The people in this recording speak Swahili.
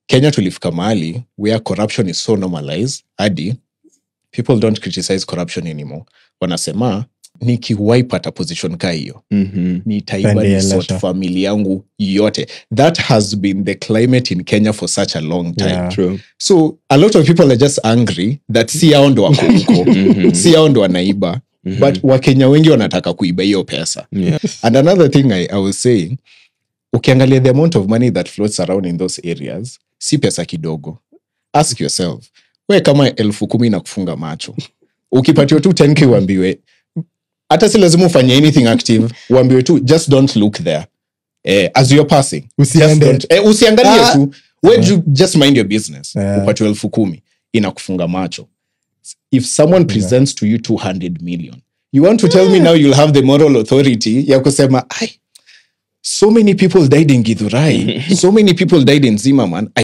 kenya tulifika mahali where corruption is so normalized hadi people don't criticize corruption anymore wanasema nikiwaipata position ka hiyo Mhm. nitaiba Pende resort Elisha. famili yangu yote that has been the climate in kenya for such a long time Yeah. True. so a lot of people are just angry that si hao ndo wako huko Mhm. si hao ndo wanaiba Mhm. but wakenya wengi wanataka kuiba hiyo pesa Yeah. and another thing I, I was saying ukiangalia the amount of money that floats around in those areas si pesa kidogo ask yourself we kama elfu kumi na kufunga macho ukipatiwa tu 10k uambiwe hata si lazima ufanye anything active uambiwe tu just don't look there eh, as you're passing just Usiende. don't, eh, usiangalie Ah. tu we ju- just mind your business Yeah. upatiwa elfu kumi inakufunga macho if someone presents to you 200 million you want to tell me now you'll have the moral authority ya kusema ai so many people died in githurai so many people died in zimmerman